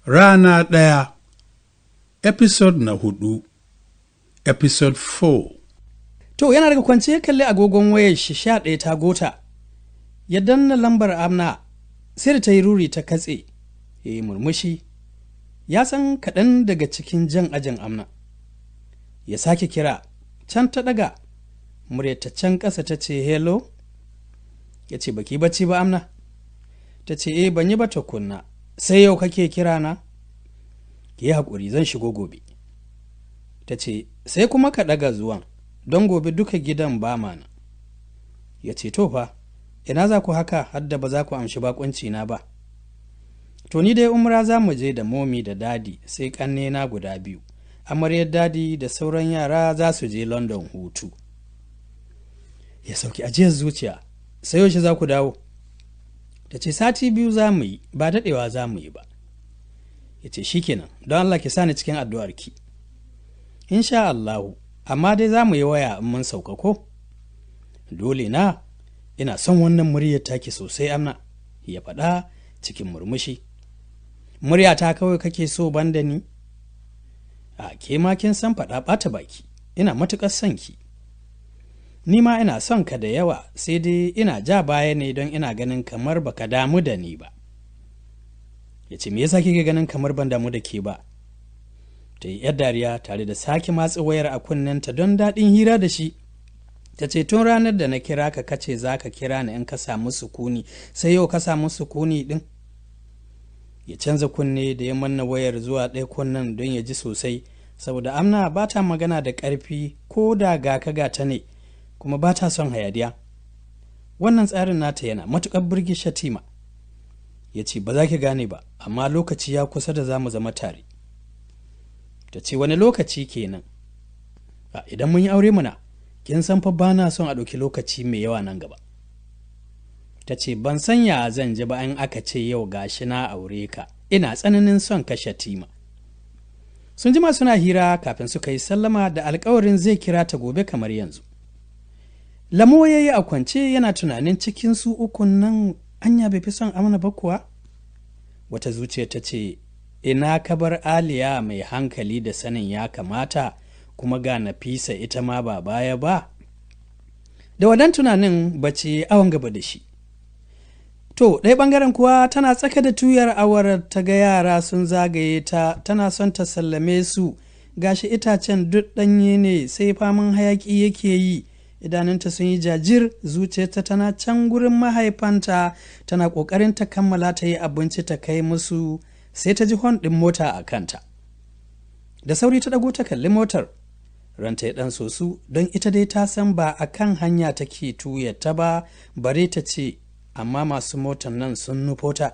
Rana ɗaya Episode na hudu Episode 4 To yana daga kwance ya kalli agogon wayar shi sha ɗaya ta gota. Ya danna lambar amna sai da ta yi ruri ta katse. Ya yi murmushi. Ya san kaɗan daga cikin jan ajin amna. Ya sake kira can ta ɗaga. Murya ta can ƙasa ta ce hello. Ya ce baki bacci ba amna. Ta ce eh ban yi ba tukunna. Sai yau kake kira na? Ki yi haƙuri zan shigo gobe. Ta ce sai kuma ka ɗaga zuwan. don gobe duka gidan ba mana. Ya ce, To fa, ina za ku haka hadda ba za ku amshi bakunci na ba. To ni dai umra za mu je da momi da dadi sai ƙanne na guda biyu, amaryar dadi da sauran yara za su je London hutu. Ya sauki ajiyar zuciya, sai yaushe za ku dawo. Ta ce, Sati biyu za mu yi, ba daɗewa za mu yi ba. Ya ce, Shikenan, don Allah ki sani cikin addu'arki. Insha Allahu, amma dai za mu yi waya in mun sauka ko? Dole na, ina son wannan muryar taki sosai amna, ya faɗa cikin murmushi. Murya ta kawai kake so banda ni? A ke ma kin san faɗa ɓata baki, ina matuƙar son ki. Ni ma ina son ka da yawa sai dai ina ja baya ne don ina ganin kamar baka damu da ni ba. Ya ce, me yasa kike ganin kamar ban damu da ke ba? ta yi yar dariya tare da sake matsa wayar a kunnenta don daɗin hira da shi ta ce tun ranar da na kira ka kace za ka kira ni in ka samu sukuni sai yau ka samu sukuni ɗin ya canza kunne da ya manna wayar zuwa ɗaya kunnen don ya ji sosai saboda amna ba ta magana da ƙarfi ko da ga ka gata ne kuma ba ta son hayadiya wannan tsarin nata yana matuƙar birgi shatima ya ce ba za ki gane ba amma lokaci ya kusa da za mu zama tare ta ce wani lokaci kenan a idan mun yi aure muna kin san fa ba na son a ɗauki lokaci mai yawa nan gaba ta ce ban san ya zan ji ba in aka ce yau gashi na aure ka ina tsananin son kashe tima sun jima suna hira kafin suka yi sallama da alkawarin zai kira ta gobe kamar yanzu lamo ya yi a kwance yana tunanin cikin su ukun nan anya bai fi son amana ba kuwa wata zuciya ta ce ina ka bar aliya mai hankali da sanin ya kamata kuma ga nafisa ita ma ba baya ba da wadan tunanin bace awon gaba da shi to ɗaya ɓangaren kuwa tana tsaka da tuyar awar ta ga yara sun zagaye ta tana son ta sallame su gashi itacen duk ɗanye ne sai faman hayaƙi yake yi idanunta sun yi jajir zuciyarta tana can gurin mahaifanta tana ƙoƙarin ta kammala ta yi abinci ta kai musu sai ta ji hon ɗin mota a kanta da sauri ta ɗago ta kalli motar ranta ya ɗan sosu don ita dai ta san ba a kan hanya take tuya ta ba bare ta ce amma masu motar nan sun nufo ta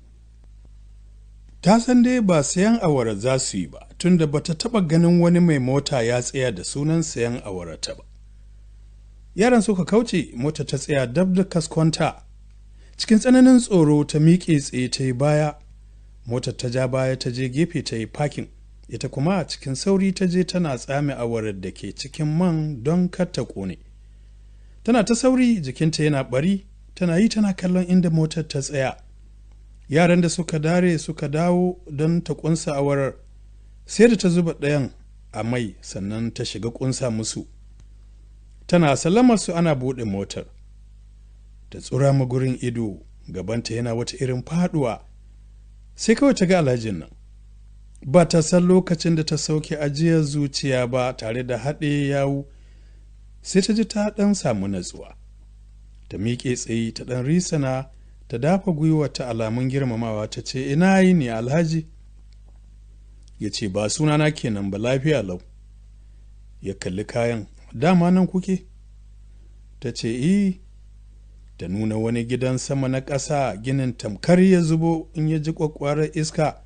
Ta san dai ba sayan awara za su yi ba tunda bata taɓa ganin wani mai mota ya tsaya da sunan sayan awara ta ba. Yaran suka kauce mota ta tsaya dab da kaskonta cikin tsananin tsoro ta miƙe tsaye ta yi baya motar ta ja baya ta je gefe ta yi fakin ita kuma a cikin sauri ta je tana tsame awarar da ke cikin man don kar ta ƙone tana ta sauri jikinta yana bari tana yi tana kallon inda motar ta tsaya yaran da suka dare suka dawo don ta ƙunsa awarar sai da ta zuba ɗayan a mai sannan ta shiga ƙunsa musu tana sallamar su ana buɗe motar ta tsura magurin ido gabanta yana wata irin faɗuwa sai kawai ta ga alhajin nan ba ta san lokacin da ta sauke ajiyar zuciya ba tare da haɗe yawu sai ta ji ta ɗan samu natsuwa ta miƙe tsaye ta ɗan risana ta dafa gwiwa ta alamun girmamawa ta ce ina yi ne alhaji ya ce ba sunana kenan ba lafiya lau ya kalli kayan dama nan kuke ta ce eh ta nuna wani gidan sama na ƙasa ginin tamkar ya zubo in ya ji ƙwaƙwarar iska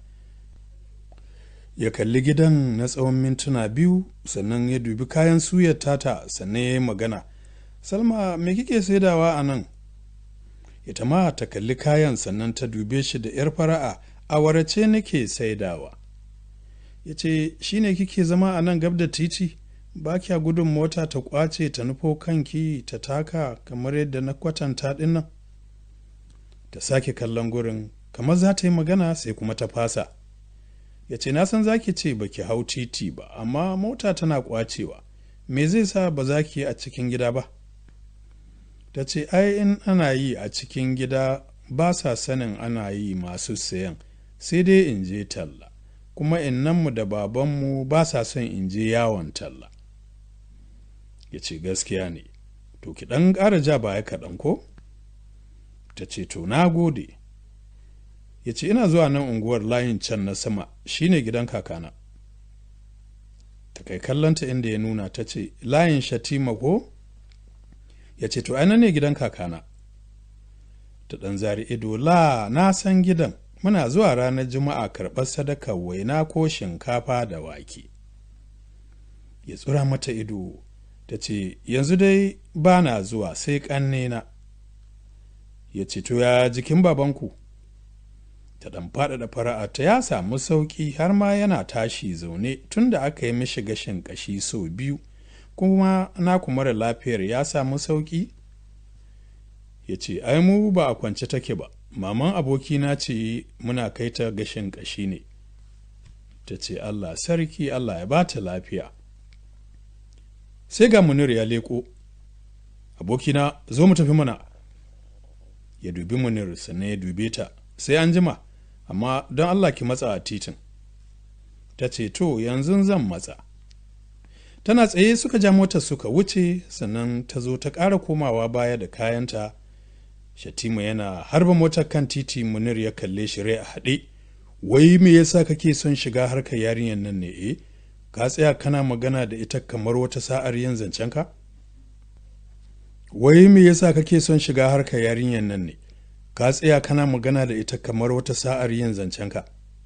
ya kalli gidan na tsawon mintuna biyu sannan ya dubi kayan suyar tata sannan ya yi magana salma me kike saidawa a nan ita ma ta kalli kayan sannan ta dube shi da 'yar fara'a a warace nake saidawa ya ce shi ne kike zama a nan gab da titi ba kya gudun mota ta kwace ta nufo kanki ta taka kamar yadda na kwatanta ɗin nan ta sake kallon gurin kamar za ta yi magana sai kuma ta fasa ya ce na san zaki ce baki hau titi ba amma mota tana kwacewa me zai sa ba za ki yi a cikin gida ba ta ce ai in ana yi a cikin gida ba sa sanin ana yi masu sayan sai dai in je talla kuma innanmu da babanmu ba sa son in je yawon talla ya ce gaskiya ne to ki ɗan ƙara ja baya kaɗan ko ta ce to na gode ya ce ina zuwa nan unguwar layin can na sama shine gidan kakana ta kai kallonta inda ya nuna ta ce layin shatima ko ya ce to aina ne gidan kakana ta ɗan zari ido la na san gidan muna zuwa ranar juma'a karɓar sadakar waina ko shinkafa da wake ya tsura mata ido ta ce yanzu dai ba na zuwa sai ƙannena ya ce to ya jikin babanku ta ɗan faɗaɗa fara'a ta ya samu sauƙi har ma yana tashi zaune tun da aka yi mishi gashin ƙashi sau biyu kuma naku mara lafiyar ya samu sauƙi ya ce ai mu ba a kwance take ba maman abokina ce muna kai ta gashin ƙashi ne ta ce allah sarki allah ya ba ta lafiya sai ga munir ya leƙo abokina zo mu tafi mana ya dubi munir sannan ya dube ta sai an jima amma don allah ki matsa a titin ta ce to yanzu zan matsa tana tsaye suka ja motar suka wuce sannan ta zo ta ƙara komawa baya da kayanta shatima yana harba motar kan titi munir ya kalle shi rai a haɗe wai me yasa kake son shiga harkar yarinyar nan ne eh ka tsaya kana magana da ita kamar wata sa'ar yin zancenka wai me yasa kake son shiga harkar yarinyar nan ne ka tsaya kana magana da ita kamar wata sa'ar yin zancenka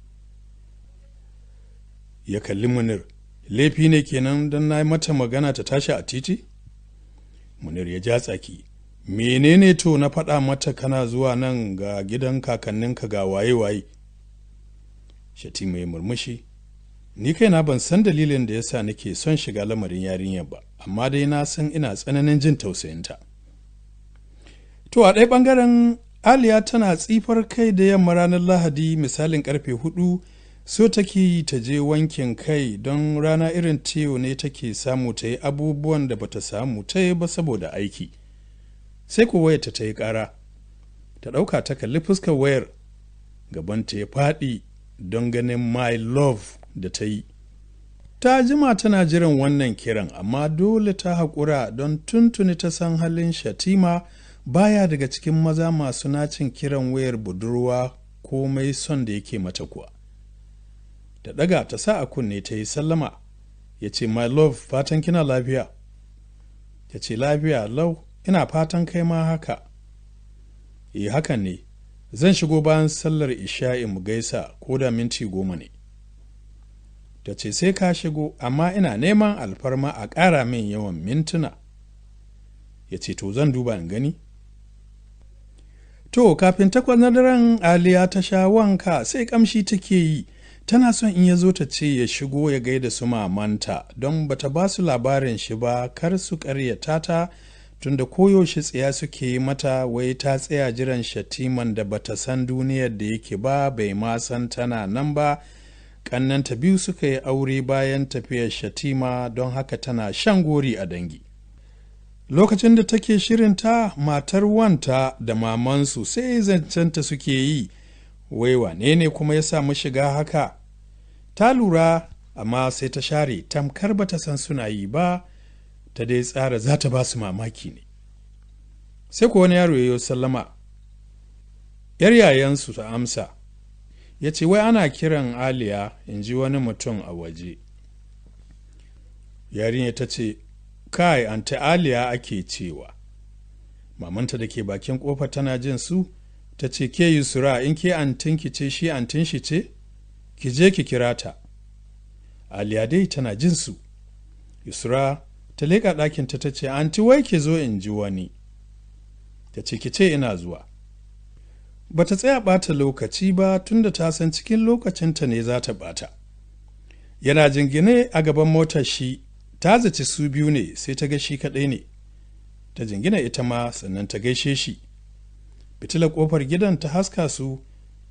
ya kalli munir laifi ne kenan don na mata magana ta tashi a titi munir ya ja tsaki menene to na faɗa mata kana zuwa nan ga gidan kakanninka ga waye-waye shatima ya murmushi ni kaina ban san dalilin da yasa nake son shiga lamarin yarinyar ba amma dai na san ina tsananin jin tausayinta to a ɗaya ɓangaren aliya tana tsifar kai da yamma ranar lahadi misalin karfe hudu so take ta je wankin kai don rana irin tiyo ne take samu ta yi abubuwan da bata samu ta yi ba saboda aiki sai ku wayarta ta yi ƙara ta ɗauka ta kalli fuskar wayar gabanta ya faɗi don ganin my love da ta yi ta jima tana jiran wannan kiran amma dole ta haƙura don tuntuni ta san halin shatima baya daga cikin maza masu nacin kiran wayar budurwa komai son da yake mata kuwa da ɗaga ta sa a kunne ta yi sallama ya ce my love fatan kina lafiya ta ce lafiya lau ina fatan kai ma haka yi hakan ne zan shigo bayan sallar isha'i mu gaisa ko da minti goma ne ta ce sai ka shigo amma ina neman alfarma a ƙara min yawan mintuna ya ce to zan duba in gani to kafin takwas na daren aliya ta sha wanka sai kamshi take yi tana son in ya zo ta ce ya shigo ya gaida su mamanta don bata ba su labarin shi ba kar su karyata ta tunda koyaushe tsaya suke yi mata wai ta tsaya jiran shatiman da bata san duniyar da yake ba bai ma san tana nan ba kannanta biyu suka yi aure bayan tafiyar shatima don haka tana shan gori a dangi lokacin da take shirinta matar wanta da mamansu sai zancenta suke yi wai wane ne kuma ya samu shiga haka ta lura amma sai ta share tamkar bata san suna yi ba ta dai tsara za ta ba su mamaki ne sai ko wani yaro ya yi sallama yar yayansu ta amsa ya ce wai ana kiran aliya in ji wani mutum a waje yarinya ta ce kai anta aliya ake cewa mamanta da ke bakin kofa tana jin su ta ce ke yusura in ke antinki ce shi antin shi ce ki je ki kira ta aliya dai tana jin su yusura ta leƙa ɗakinta ta ce anti wai ki zo in ji wani ta ce ki ce ina zuwa ba ta tsaya ɓata lokaci ba tunda ta san cikin lokacinta ne za ta ɓata yana jingine a gaban motar shi ta zaci su biyu ne sai ta ga shi kaɗai ne ta jingina ita ma sannan ta gaishe shi fitilar ƙofar gidan ta haska su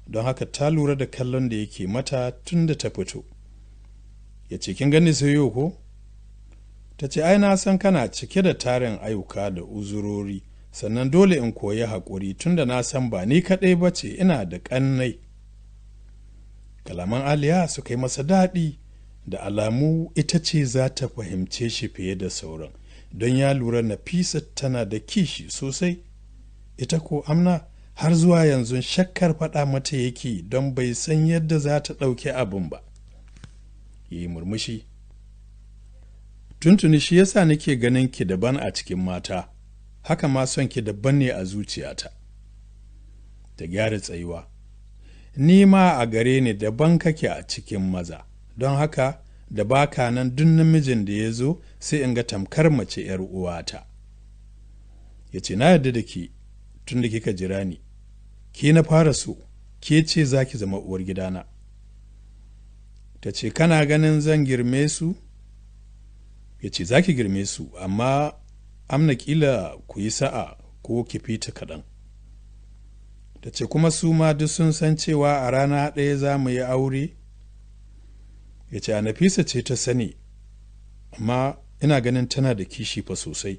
don haka ta lura da kallon da yake mata tun da ta fito ya ce kin gani sayo ko ta ce ai na san kana cike da tarin ayyuka da uzurori sannan dole in koyi haƙuri tunda na san ba ni kaɗai ba ce ina da ƙannai kalaman aliya suka yi masa daɗi da alamu ita ce za ta fahimce shi fiye da sauran don ya lura nafisa tana da kishi sosai ita ko amna har zuwa yanzu shakkar faɗa mata yake don bai san yadda za ta ɗauki abin ba yi murmushi tuntuni shi yasa nake ganin ki daban a cikin mata haka ma son ki daban ne a zuciyata ta gyara tsayuwa ni ma a gare ni daban kake a cikin maza don haka da baka nan duk namijin da ya zo sai in ga tamkar mace ‘yar uwata ya ce na yarda da ki tun da kika jira ni ke na fara so ke ce za ki zama uwar gidana ta ce kana ganin zan girme su ya ce za ki girme su amma amna kila ku yi sa'a ko ki fita kaɗan ta ce kuma su ma duk sun san cewa a rana ɗaya za mu yi aure ya ce a nafisa ce ta sani amma ina ganin tana da kishi fa sosai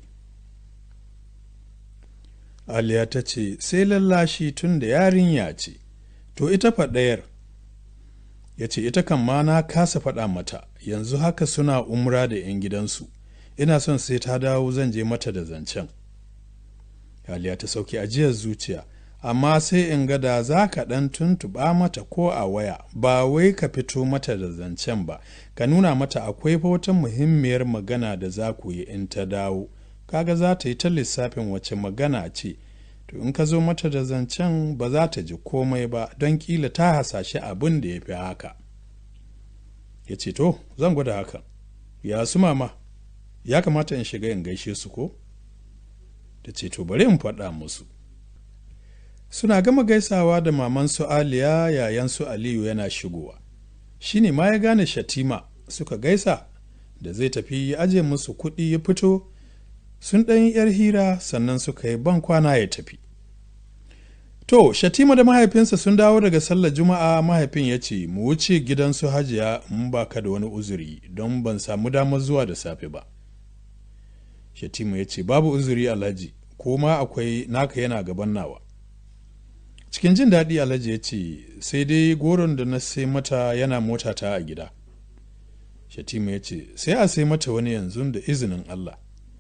aliya ta ce sai lallashi tun da yarinya ce to ita faɗayar ya ce ita kan ma na kasa faɗa mata yanzu haka suna umra da 'yan gidansu ina son sai ta dawo zan je mata da zancen aliya ta sauke ajiyar zuciya amma sai in ga da za ka ɗan tuntuɓa mata ko a waya ba wai ka fito mata da zancen ba ka nuna mata akwai wata muhimmiyar magana da za ku yi in ta dawo kaga za ta yi ta lissafin wace magana ce to in ka zo mata da zancen ba za ta ji komai ba don kila ta hasashe abin da ya fi haka ya ce to zan gwada haka ya su mama ya kamata in shiga in gaishe su ko ta ce to bari in faɗa musu suna gama gaisawa da maman su aliya yayan su aliyu yana shigowa shi ne ma ya gane shatima suka gaisa da zai tafi ya aje musu kuɗi ya fito sun ɗan yar hira sannan suka yi ban kwana ya tafi to shatima da mahaifinsa sun dawo daga sallar juma'a mahaifin ya ce mu wuce gidansu hajiya in ba ka da wani uzuri don ban samu damar zuwa da safe ba shatima ya ce babu uzuri alhaji ko ma akwai naka yana gaban nawa cikin jin daɗi alhaji ya ce sai dai goron da na sai mata yana motata a gida shatima ya ce sai a sai mata wani yanzu da izinin allah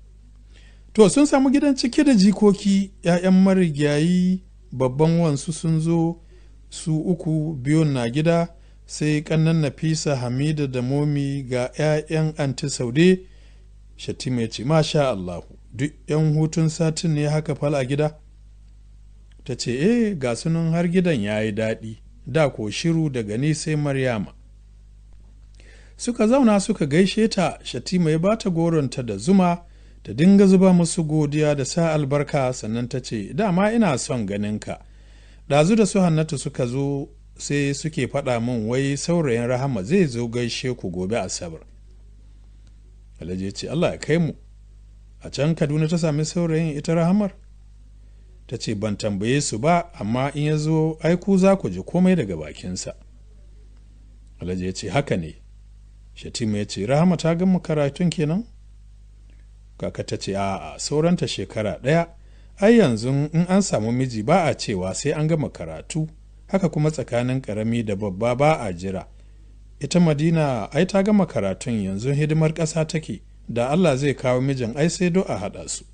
to sun samu gidan cike da jikoki 'ya'yan marigayi babban wansu sun zo su uku biyun na gida sai kannan nafisa hamida da momi ga 'ya'yan anti saude shatima ya ce masha allahu duk 'yan hutun satin ne haka fal a gida ta ce eh ga sunan har gidan ya yi daɗi da ko shiru daga ni sai maryama suka zauna suka gaishe ta shatima ya bata goronta da zuma ta dinga zuba musu godiya da sa albarka sannan ta ce dama ina son ganinka ɗazu da su hannatu suka zo sai suke faɗa min wai saurayin rahama zai zo gaishe ku gobe asabar alhaji ce allah ya kai mu a can kaduna ta sami saurayin ita rahamar ta ce ban tambaye su ba amma in ya zo aiku za ku ji komai daga bakinsa alhaji ya ce haka ne shatima ya ce rahama ta gama karatun kenan kaka ta ce a'a sauranta shekara ɗaya ai yanzu in an samu miji ba a cewa sai an gama karatu haka kuma tsakanin ƙarami da babba ba a jira ita madina ai ta gama karatun yanzu hidimar ƙasa take da allah zai kawo mijin ai sai do a haɗa su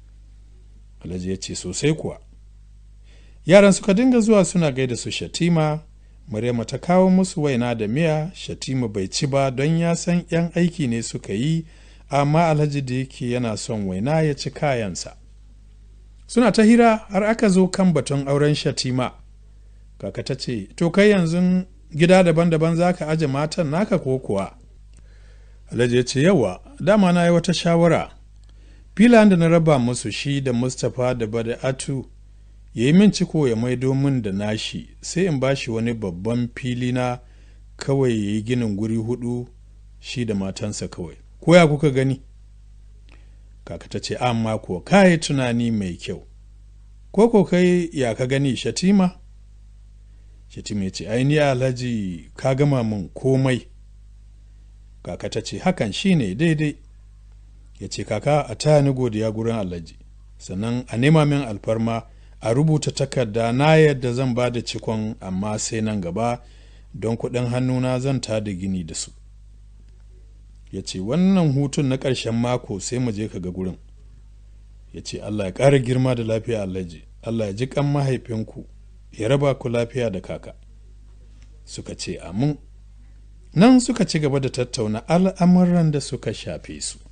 alhaji ya ce sosai kuwa yaran suka dinga zuwa suna gaida su shatima Maryama ta kawo musu waina da miya shatima bai ci ba don ya san 'yan aiki ne suka yi amma alhaji da yake yana son waina ya ci kayansa suna ta hira har aka zo kan batun auren shatima kaka ta ce to kai yanzu gida daban-daban za ka aje matan naka ko kuwa alhaji ya ce yawa dama na yi wata shawara filan da na raba musu shi da mustapha da bada'atu ya yi min ciko ya maido min da nashi sai in ba shi wani babban fili na kawai ya yi ginin guri hudu shi da matansa kawai ko ya kuka gani kaka ta ce amma ko kayi tunani mai kyau ko ko kai ya ka gani shatima shatima ya ce ni alhaji ka gama min komai kaka ta ce hakan shine daidai ya ce kaka a taya ni godiya gurin alhaji sannan a nema min alfarma a rubuta takarda na yadda zan ba da cikon amma sai nan gaba don kuɗin hannuna zan ta da gini da su ya ce wannan hutun na ƙarshen mako sai mu je ka ga gurin ya ce allah ya ƙara girma da lafiya alhaji allah ya ji kan mahaifinku ya raba ku lafiya da kaka suka ce amin nan suka ci gaba da tattauna al'amuran da suka shafe su